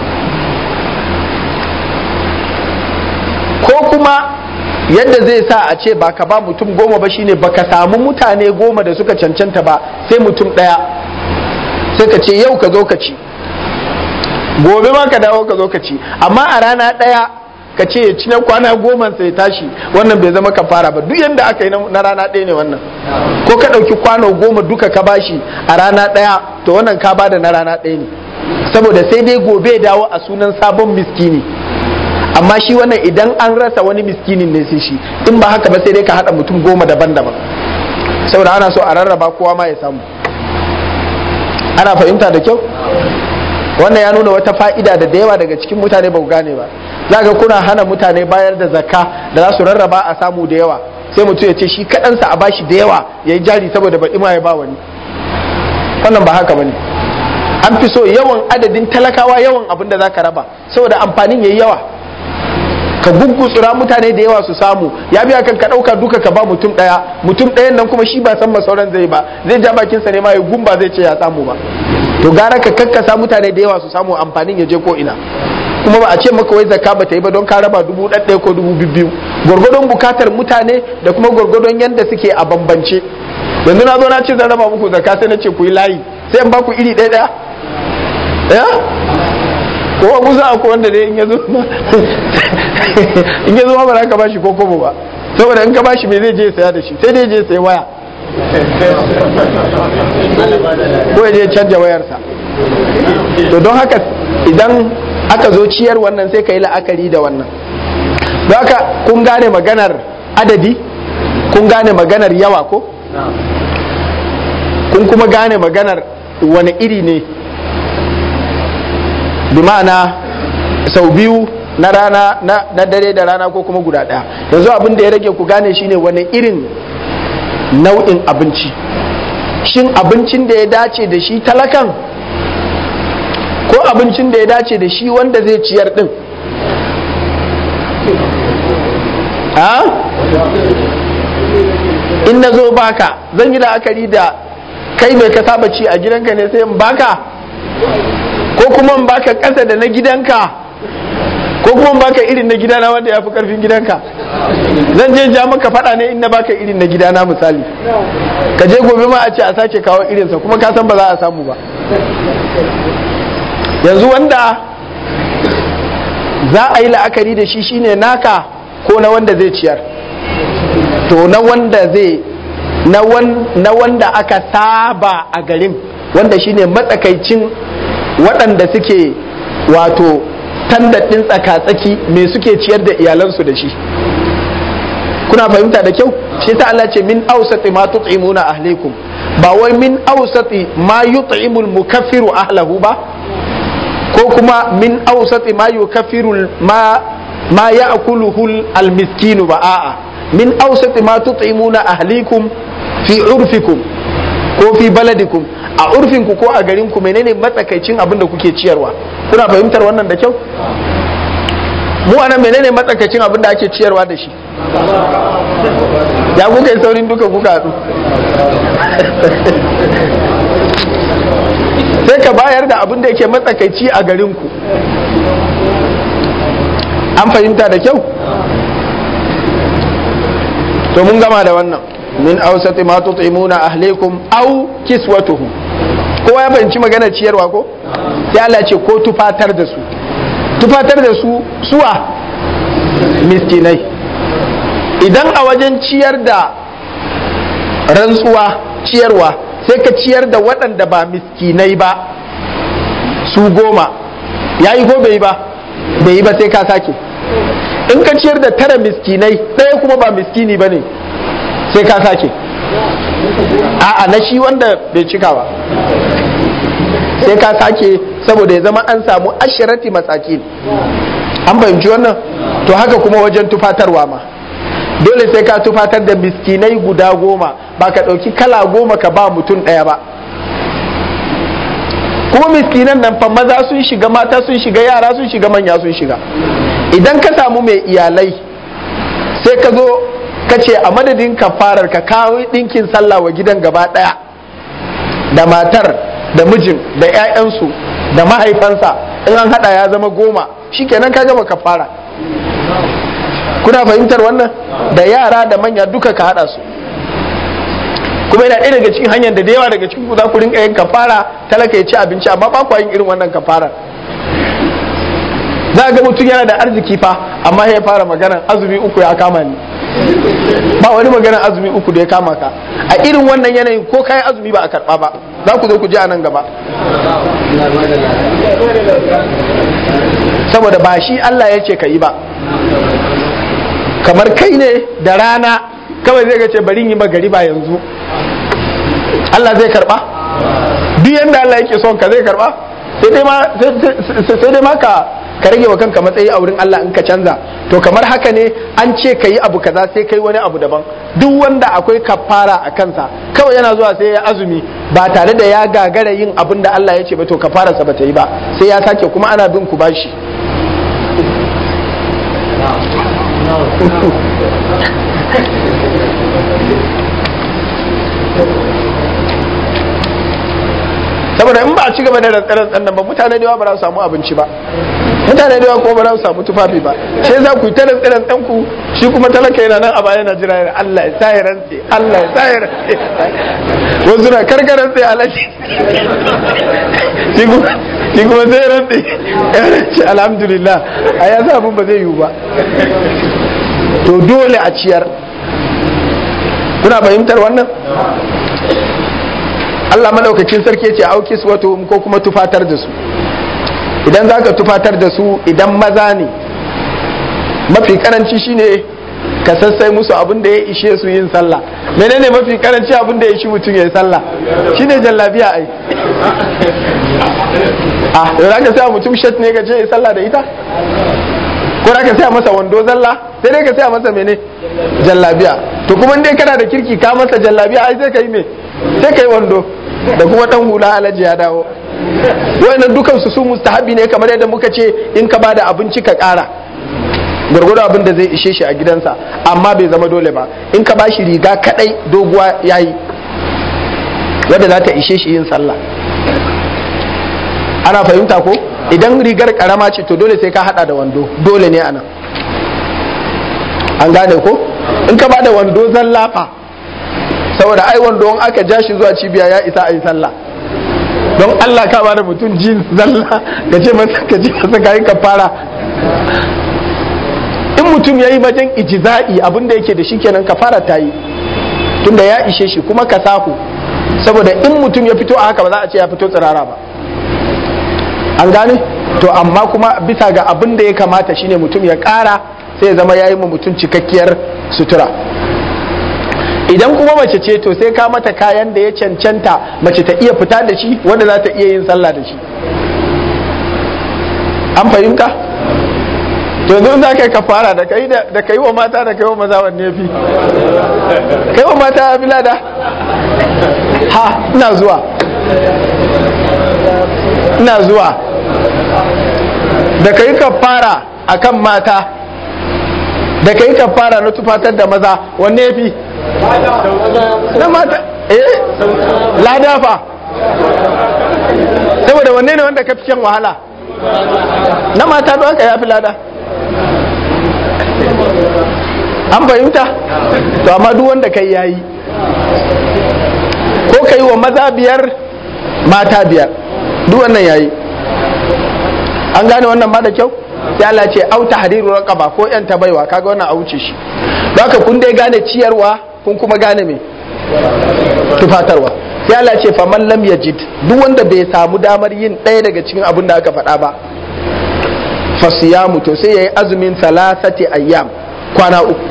ko kuma yadda zai sa a ce ba ka ba mutum goma ba shine baka samu mutane goma da suka cancanta ba sai mutum ɗaya sai ka ce yau ka zo ka ci gobe ma ka dawo ka zo ka ci amma a rana ɗaya ka ce ya ci na kwana goma sai tashi wannan bai zama kafara ba duk yadda aka yi na rana ɗaya ne wannan ko ka ɗauki kwano goma duka ka bashi a rana ɗaya to wannan ka bada na rana ɗaya ne saboda sai dai gobe dawo a sunan sabon miskini amma shi wannan idan an rasa wani miskinin ne sai shi in ba haka ba sai dai ka haɗa mutum goma daban-daban saboda ana so a rarraba kowa ma ya samu ana fahimta da kyau wannan ya nuna wata fa'ida da da yawa daga cikin mutane ba ku gane ba za ga kuna hana mutane bayar da zakka da za su rarraba a samu da yawa sai mutum ya ce shi kaɗansa a bashi da yawa ya yi jari saboda baɗi ma ya ba wani wannan ba haka bane an fi so yawan adadin talakawa yawan abin da za ka raba saboda amfanin ya yi yawa ka guggutsura mutane da yawa su samu ya biya kan ka ɗauka duka ka ba mutum ɗaya mutum ɗayan nan kuma shi ba san sauran zai ba zai ja bakinsa ne ma ya gumba zai ce ya samu ba to gara ka kakkasa mutane da yawa su samu amfanin ya je ko ina kuma ba a ce maka wai zakka ba ta yi ba don ka raba dubu ɗaɗɗaya ko dubu biyu gwargwadon bukatar mutane da kuma gwargwadon yadda suke a bambance yanzu na zo na ce zan raba muku zakka sai na ce ku yi layi sai in ba ku iri ɗaya ɗaya ya ko a kusa akwai wanda dai in ya zo in ya zo ma ba za ka bashi ko kobo ba saboda in ka bashi me zai je ya saya da shi sai dai je sai waya ko ya je canja wayarsa to don haka idan aka zo ciyar wannan sai ka yi la'akari da wannan don haka kun gane maganar adadi kun gane maganar yawa ko kun kuma gane maganar wani iri ne bi ma'ana sau biyu na rana na dare da rana ko kuma guda ɗaya yanzu abin da ya rage ku gane shine wani irin nau'in abinci shin abincin da ya dace da shi talakan ko abincin da ya dace da shi wanda zai ciyar din ha in na zo baka zan yi la'akari da kai mai ka saba ci a gidanka ne sai in baka ko kuma in baka ƙasa da na gidanka ko kuma in baka irin na gidana wanda ya fi ƙarfin gidanka zan je ja maka faɗa ne in na baka irin na gidana misali ka je gobe ma a ce a sake kawo irinsa kuma ka san ba za a samu ba yanzu wanda za a yi la'akari da shi shine naka ko na wanda zai ciyar to na wanda zai na wanda aka saba a garin wanda shine matsakaicin waɗanda suke wato tandaɗin tsaka-tsaki me suke ciyar da iyalansu da shi kuna fahimta da kyau shi ta Allah ce min ausati ma tut'imuna ahlikum ba wai min ausati ma yut'imul mukaffiru ahlahu ba ko kuma min ausati ma yukaffiru ma ma ya'kuluhu almiskinu ba a'a min awsati ma tut'imuna ahlikum fi urfikum ko fi baladikum a urfinku ko a garinku menene matsakaicin abin da kuke ciyarwa kuna fahimtar wannan da kyau mu anan menene matsakaicin abin da ake ciyarwa da shi ya kuka yi saurin duka kuka haɗu sai ka bayar da abin da yake matsakaici a garinku an fahimta da kyau to mun gama da wannan min ausati ma tut'imuna ahlikum aw kiswatuhum kowa ya fahimci magana ciyarwa ko sai Allah ce ko tufatar da su tufatar da su suwa miskinai idan a wajen ciyar da rantsuwa ciyarwa sai ka ciyar da waɗanda ba miskinai ba su goma ya yi ko bai yi ba bai yi ba sai ka sake in ka ciyar da tara miskinai ɗaya kuma ba miskini ba ne sai ka sake a'a na shi wanda bai cika ba sai ka sake saboda ya zama an samu ashirati masakin an fahimci wannan to haka kuma wajen tufatarwa ma dole sai ka tufatar da miskinai guda goma ba ka ɗauki kala goma ka ba mutum ɗaya ba kuma miskinan nan fa maza sun shiga mata sun shiga yara sun shiga manya sun shiga idan ka samu mai iyalai sai ka zo ka ce a madadin kafarar ka kawo ɗinkin sallah wa gidan gaba ɗaya da matar da mijin da 'ya'yansu da mahaifansa in an hada ya zama goma shikenan ka gama kafara kuna fahimtar wannan da yara da manya duka ka hada su kuma yana ɗaya daga cikin hanyar da da yawa daga cikin ku za ku rinka yin kafara talaka ya ci abinci amma ba ku yin irin wannan kafara za ga mutum yana da arziki fa amma ya fara magana azumi uku ya kama ni ba wani magana azumi uku da ya kama ka a irin wannan yanayin ko kayan azumi ba a karba ba za ku zo ku ji a nan gaba saboda ba shi Allah ya ce ka yi ba kamar kai ne da rana kawai zai ce bari yi magari ba yanzu Allah zai karba duk yanda Allah yake son ka zai karba sai dai ma ka ka rage wa kanka matsayi a wurin Allah in ka canza to kamar haka ne an ce ka yi abu kaza sai kai wani abu daban duk wanda akwai kafara a kansa kawai yana zuwa sai ya azumi ba tare da ya gagara yin abin da Allah ya ce ba to kafararsa ba ta yi ba sai ya sake kuma ana bin ku bashi saboda in ba a ci gaba da rantsar nan ba mutane da yawa ba za su samu abinci ba mutane da yawa kuma ba za su samu tufafi ba sai za ku yi ta rantsar ɗan ku shi kuma talaka yana nan a baya yana jira yana Allah ya sa ya rantse Allah ya sa ya rantse wasu na karkar rantse alaji shi kuma sai rantse ya rantse alhamdulillah a ya sa abin ba zai yiwu ba to dole a ciyar kuna fahimtar wannan Allah madaukakin sarki ce aukis wato ko kuma tufatar da su idan za ka tufatar da su idan maza ne mafi karanci shine ka sassai musu abin da ya ishe su yin sallah menene mafi karanci abin da ya ishi mutum ya yi sallah shine jallabiya ai ah da za ka sa mutum shat ne ka ce ya sallah da ita ko za ka saya masa wando zalla sai dai ka saya masa mene jallabiya to kuma dai kana da kirki ka masa jallabiya ai sai ka yi me sai ka yi wando da kuma dan hula alaji ya dawo wayannan dukan su su mustahabi ne kamar yadda muka ce in ka bada abinci ka kara gwargwado abin da zai ishe shi a gidansa amma bai zama dole ba in ka bashi riga kadai doguwa yayi wadda za ta ishe shi yin sallah ana fahimta ko idan rigar karama ce to dole sai ka hada da wando dole ne anan an gane ko in ka bada wando zallafa saboda ai wando in aka ja shi zuwa cibiya ya isa a yi sallah don Allah ka bada mutum jin zalla ka ce masa ka ce masa ka yi kafara in mutum ya yi wajen ijiza'i abin da yake da shi kenan kafara ta yi tunda ya ishe shi kuma ka sahu saboda in mutum ya fito a haka ba za a ce ya fito tsirara ba an gane to amma kuma bisa ga abin da ya kamata shine mutum ya kara sai ya zama ya yi mutum cikakkiyar sutura idan kuma mace ce to sai ka mata kayan da ya cancanta mace ta iya fita da shi wanda za ta iya yin sallah da shi an fahimta yanzu in za ka yi kafara da kai da kai wa mata da kai wa maza wanne fi kai wa mata fi lada ha ina zuwa ina zuwa da kai kafara akan mata da kai kafara na tufatar da maza wanne fi na mata eh lada fa saboda wanne ne wanda ka fi shan wahala na mata don haka ya fi lada an fahimta to amma duk wanda kai yayi ko kai wa maza biyar mata biyar duk wannan yayi an gane wannan ba da kyau sai Allah ce au tahriru raqaba ko yan baiwa kaga wannan a wuce shi don haka kun dai gane ciyarwa kun kuma gane me tufatarwa sai Allah ce fa man lam yajid duk wanda bai samu damar yin ɗaya daga cikin abin da aka faɗa ba fa siyamu to sai yayi azumin salasati ayyam kwana uku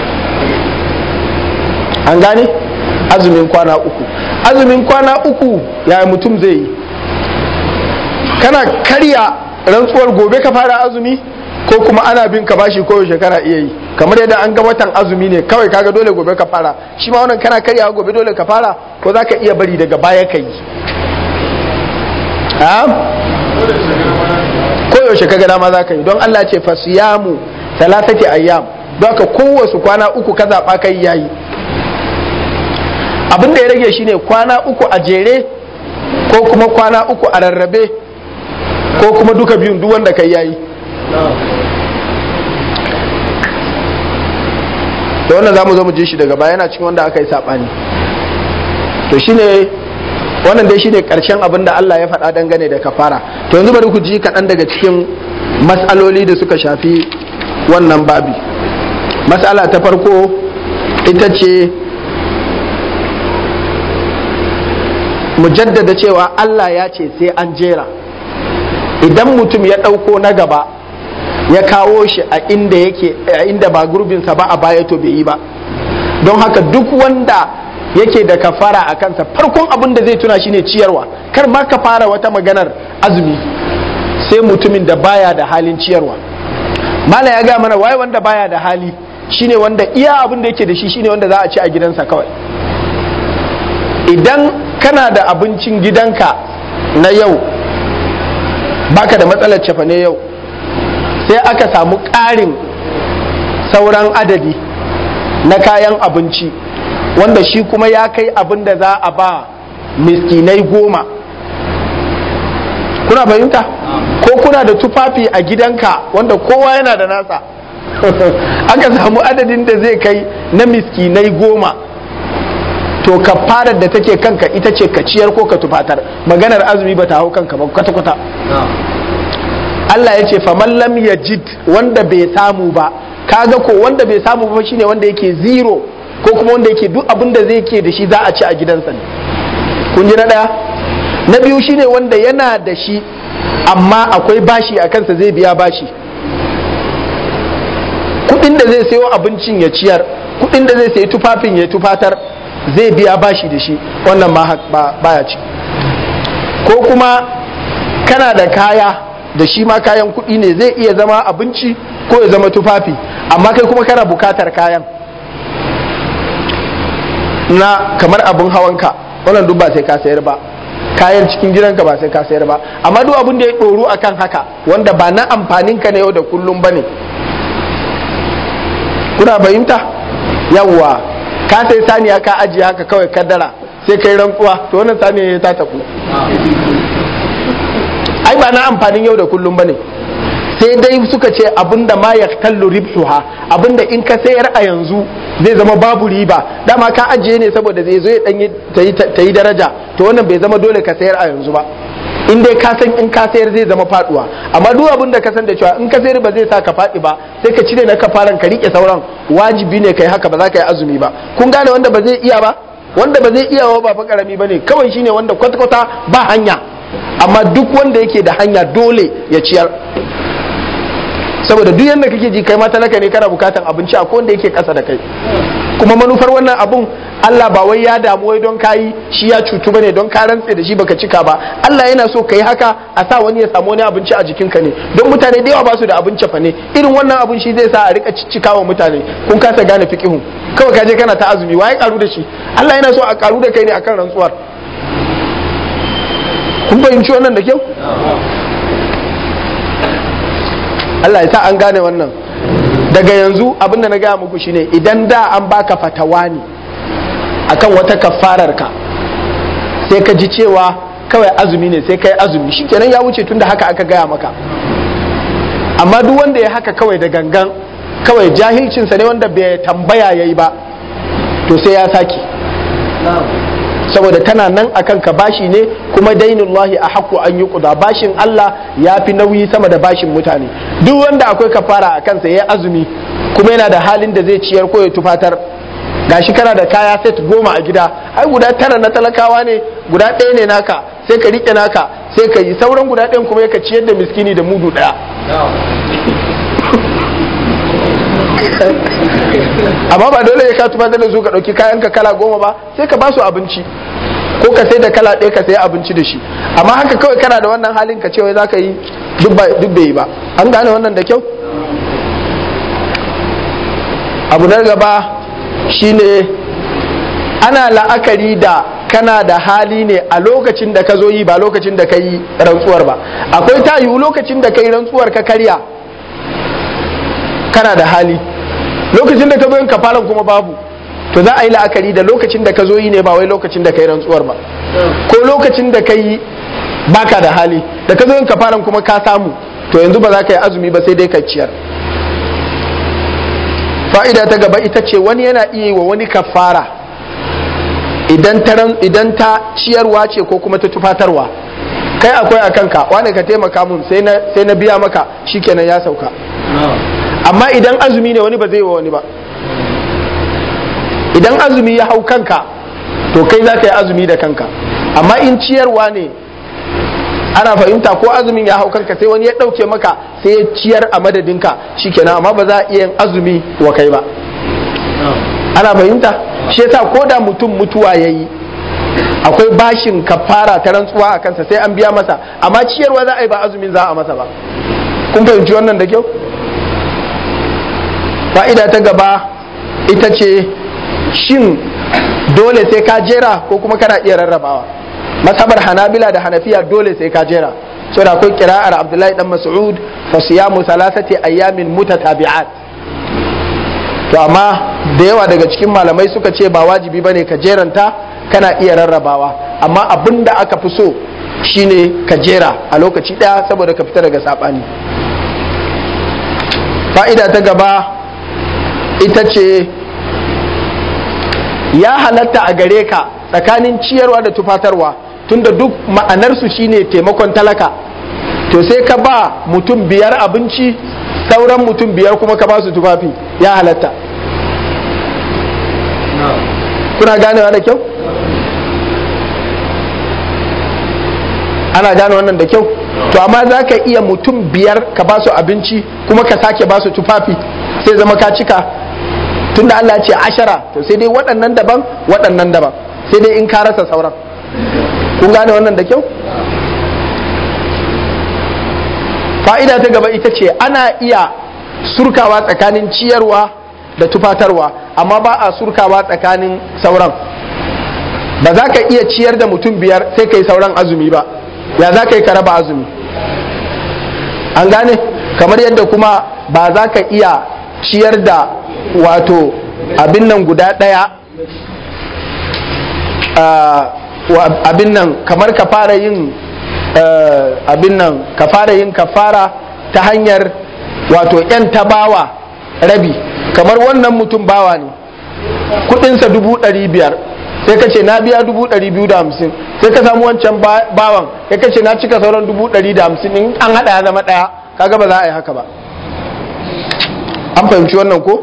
an gane azumin kwana uku azumin kwana uku yaya mutum zai yi kana karya rantsuwar gobe ka fara azumi ko kuma ana bin ka bashi ko shekara iya yi kamar yadda an ga watan azumi ne kawai kaga dole gobe ka fara shi ma wannan kana karyawa gobe dole ka fara ko za ka iya bari daga baya ka yi ko yaushe kaga dama za ka yi don Allah ce fasiyamu talatati ayyam don ka kowace kwana uku ka zaɓa kai yayi abin da ya rage shine kwana uku a jere ko kuma kwana uku a rarrabe ko kuma duka biyun duk wanda kai yayi da wannan za mu zo mu ji shi daga baya yana cikin wanda aka yi saɓani to shine wannan dai shine karshen abin da Allah ya faɗa dangane da kafara to yanzu bari ku ji kaɗan daga cikin matsaloli da suka shafi wannan babi matsala ta farko ita ce mu jaddada cewa Allah ya ce sai an jera idan mutum ya ɗauko na gaba ya kawo shi a inda yake a inda ba gurbinsa ba a baya to bai yi ba don haka duk wanda yake da kafara a kansa farkon abin da zai tuna shine ciyarwa kar ma ka fara wata maganar azumi sai mutumin da baya da halin ciyarwa mala ya ga mana waye wanda baya da hali shine wanda iya abin da yake da shi shine wanda za a ci a gidansa kawai idan kana da abincin gidanka na yau baka da matsalar cefa ne yau sai aka samu ƙarin sauran adadi na kayan abinci wanda shi kuma ya kai abin da za a ba miskinai goma kuna fahimta ko kuna da tufafi a gidanka wanda kowa yana da nasa aka samu adadin da zai kai na miskinai goma to kafarar da take kanka ita ce ka ciyar ko ka tufatar maganar azumi ba ta hau kanka ba kwata-kwata Allah ya ce faman lam yajid wanda bai samu ba kaga ko wanda bai samu ba shine wanda yake zero ko kuma wanda yake duk abin da zai ke da shi za a ci a gidansa ne kun ji na daya na biyu shine wanda yana da shi amma akwai bashi a kansa zai biya bashi kudin da zai sayo abincin ya ciyar kudin da zai sayi tufafin ya tufatar zai biya bashi da shi wannan ma baya ci ko kuma kana da kaya da shi ma kayan kuɗi ne zai iya zama abinci ko ya zama tufafi amma kai kuma kana bukatar kayan na kamar abin hawanka wannan duk ba sai ka sayar ba kayan cikin gidanka ba sai ka sayar ba amma duk abin da ya ɗoru akan haka wanda ba na amfanin ka na yau da kullum ba ne kuna fahimta yawwa ka sai saniya ka ajiye haka kawai kaddara sai kai rantsuwa to wannan saniya ta tafi ai ba na amfanin yau da kullum bane sai dai suka ce abinda ma ya kallu ribhuha abinda in ka sayar a yanzu zai zama babu riba dama ka ajiye ne saboda zai zo ya dan ta yi daraja to wannan bai zama dole ka sayar a yanzu ba in dai ka san in ka sayar zai zama faduwa amma duk abin da ka san da cewa in ka sayar ba zai sa ka fadi ba sai ka cire na kafaran ka rike sauran wajibi ne kai haka ba za ka yi azumi ba kun gane wanda ba zai iya ba wanda ba zai iya ba fa karami bane kawai shine wanda kwata-kwata ba hanya amma duk wanda yake da hanya dole ya ciyar saboda duk yadda kake ji kai ma talaka ne kana bukatan abinci a wanda yake kasa da kai kuma manufar wannan abun Allah ba wai ya damu wai don kayi shi ya cutu bane don ka rantse da shi baka cika ba Allah yana so kai haka a sa wani ya samu wani abinci a jikinka ne don mutane da yawa ba su da abinci fa ne irin wannan abin shi zai sa a rika cika wa mutane kun kasa gane fiqihun kawai ka je kana ta azumi waye karu da shi Allah yana so a karu da kai ne akan rantsuwar kun fahimci wannan da kyau Allah ya sa an gane wannan daga yanzu abin da na gaya muku shine idan da an baka fatawa ne akan wata kafarar ka sai ka ji cewa kawai azumi ne sai kai azumi shikenan ya wuce tunda haka aka gaya maka amma duk wanda ya haka kawai da gangan kawai jahilcinsa ne wanda bai tambaya yayi ba to sai ya sake saboda tana nan akan ka bashi ne kuma dainullahi a haku an yi kuda bashin Allah ya fi nauyi sama da bashin mutane duk wanda akwai kafara a kansa ya azumi kuma yana da halin da zai ciyar ko ya tufatar gashi kana da kaya set goma a gida ai guda tara na talakawa ne guda ɗaya ne naka sai ka riƙe naka sai ka yi sauran guda ɗayan kuma ka ciyar da miskini da mudu ɗaya amma ba dole ya ka tufatar da su ka ɗauki kayan ka kala goma ba sai ka ba su abinci ko ka sai da kala ɗaya ka sai abinci da shi amma haka kawai kana da wannan halin ka cewa za ka yi duk bai yi ba an gane wannan da kyau abu na gaba shine ana la'akari da kana da hali ne a lokacin da ka zo yi ba lokacin da ka yi rantsuwar ba akwai ta yiwu lokacin da ka yi rantsuwar ka karya kana da hali lokacin da ka zo yin kafalan kuma babu to za a yi la'akari da lokacin da ka zo yi ne ba wai lokacin da ka yi rantsuwar ba ko lokacin da ka yi baka da hali da ka zo yin kafalan kuma ka samu to yanzu ba za ka yi azumi ba sai dai ka ciyar fa'ida ta gaba ita ce wani yana iya yi wa wani kafara idan ta ciyarwa ce ko kuma ta tufatarwa kai akwai a kanka wani ka taimaka mun sai na biya maka shikenan ya sauka amma idan azumi ne wani ba zai wa wani ba idan azumi ya hau kanka to kai za ka yi azumi da kanka amma in ciyarwa ne ana fahimta ko azumin ya hau kanka sai wani ya ɗauke maka sai ya ciyar a madadinka shikenan amma ba za a iya yin azumi wa kai ba ana fahimta shi yasa ko da mutum mutuwa ya yi akwai bashin kafara ta rantsuwa a kansa sai an biya masa amma ciyarwa za a yi ba azumin za a masa ba kun fahimci wannan da kyau fa'ida ta gaba ita ce shin dole sai ka jera ko kuma kana iya rarrabawa masabar hanabila da hanafiya dole sai ka jera saboda akwai kira'ar abdullahi dan mas'ud fa siyamu salasati ayyamin mutatabi'at to amma da yawa daga cikin malamai suka ce ba wajibi bane ka jeranta kana iya rarrabawa amma abin da aka fi so shine ka jera a lokaci daya saboda ka fita daga sabani fa'ida ta gaba ita ce ya halatta a gare ka tsakanin ciyarwa da tufatarwa tunda duk ma'anarsu shine taimakon talaka to sai ka ba mutum biyar abinci sauran mutum biyar kuma ka ba su tufafi ya halatta kuna ganewa da kyau ana gane wannan da kyau to amma za ka iya mutum biyar ka ba su abinci kuma ka sake ba su tufafi sai zama ka cika tunda Allah ce ashara to sai dai waɗannan daban waɗannan daban sai dai in ka rasa sauran kun gane wannan da kyau fa'ida ta gaba ita ce ana iya surkawa tsakanin ciyarwa da tufatarwa amma ba a surkawa tsakanin sauran ba za ka iya ciyar da mutum biyar sai ka yi sauran azumi ba ya za ka yi ka raba azumi an gane kamar yadda kuma ba za ka iya ciyar da wato abin nan guda ɗaya abin nan kamar ka fara yin abin nan ka fara yin kafara ta hanyar wato 'yan tabawa rabi kamar wannan mutum bawa ne kudinsa dubu ɗari biyar sai ka ce na biya dubu ɗari biyu da hamsin sai ka samu wancan bawan sai ka ce na cika sauran dubu ɗari da hamsin in an haɗa ya zama ɗaya kaga ba za a yi haka ba an fahimci wannan ko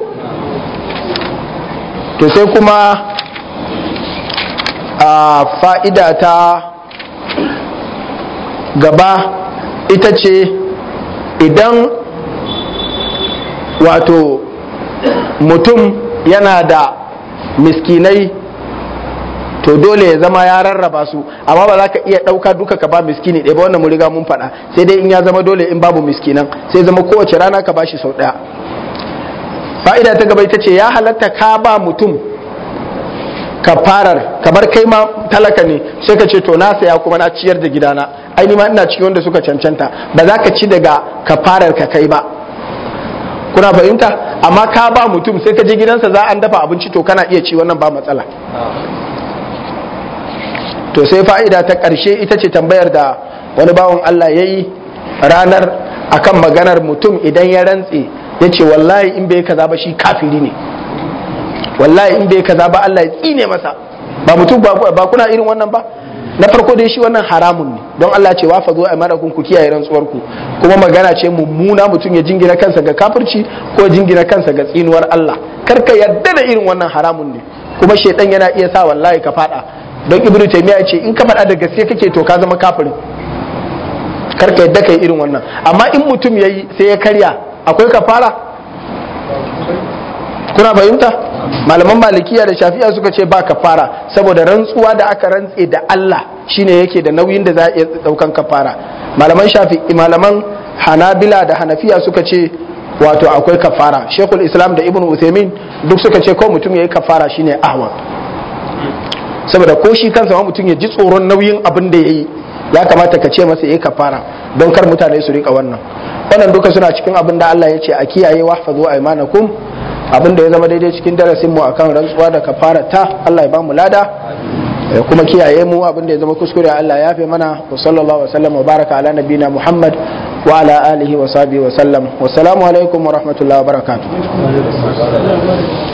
to sai kuma a fa'ida ta gaba ita ce idan wato mutum yana da miskinai to dole ya zama ya rarraba su amma ba za ka iya ɗauka duka ka ba miskini ɗaya ba wannan mu riga mun faɗa sai dai in ya zama dole in babu miskinan sai zama kowace rana ka bashi sau ɗaya fa'ida ta gaba ita ce ya halatta ka ba mutum kafarar kamar kai ma talaka ne sai ka ce to na saya kuma na ciyar da gidana ai ni ma ina cikin wanda suka cancanta ba za ka ci daga kafarar ka kai ba kuna fahimta amma ka ba mutum sai ka je gidansa za an dafa abinci to kana iya ci wannan ba matsala to sai fa'ida ta ƙarshe ita ce tambayar da wani bawan Allah ya yi ranar akan maganar mutum idan ya rantse ya ce wallahi in bai kaza ba shi kafiri ne wallahi in bai kaza ba Allah ya tsine masa ba mutum ba kuna irin wannan ba na farko dai shi wannan haramun ne don Allah ce wa fazo a mara ku kiyaye rantsuwar ku kuma magana ce mummuna mutum ya jingina kansa ga kafirci ko jingina kansa ga tsinuwar Allah kar ka yarda da irin wannan haramun ne kuma shedan yana iya sa wallahi ka fada don ibnu taymiya ce in ka fada da gaske kake to ka zama kafirin kar ka yarda kai irin wannan amma in mutum yayi sai ya karya akwai kafara kuna fahimta malaman malikiya da shafi'a suka ce ba kafara saboda rantsuwa da aka rantse da Allah shine yake da nauyin da za a iya daukan kafara malaman shafi malaman hanabila da hanafiya suka ce wato akwai kafara shekul islam da ibn uthaymin duk suka ce ko mutum yayi kafara shine ahwa saboda ko shi kansa ma mutum ya ji tsoron nauyin abin da yayi ya kamata ka ce masa yayi kafara don kar mutane su rika wannan wannan duka suna cikin abin da Allah ya ce a kiyaye wahfazu aymanakum abin da ya zama daidai cikin darasin mu akan rantsuwa da kafara ta Allah ya ba mu lada ya kuma kiyaye mu abin da ya zama kuskure Allah ya fi mana wa sallallahu wa sallam wa baraka ala nabina Muhammad wa ala alihi wa sahbihi wa sallam wa salamu alaikum wa rahmatullahi wa barakatuh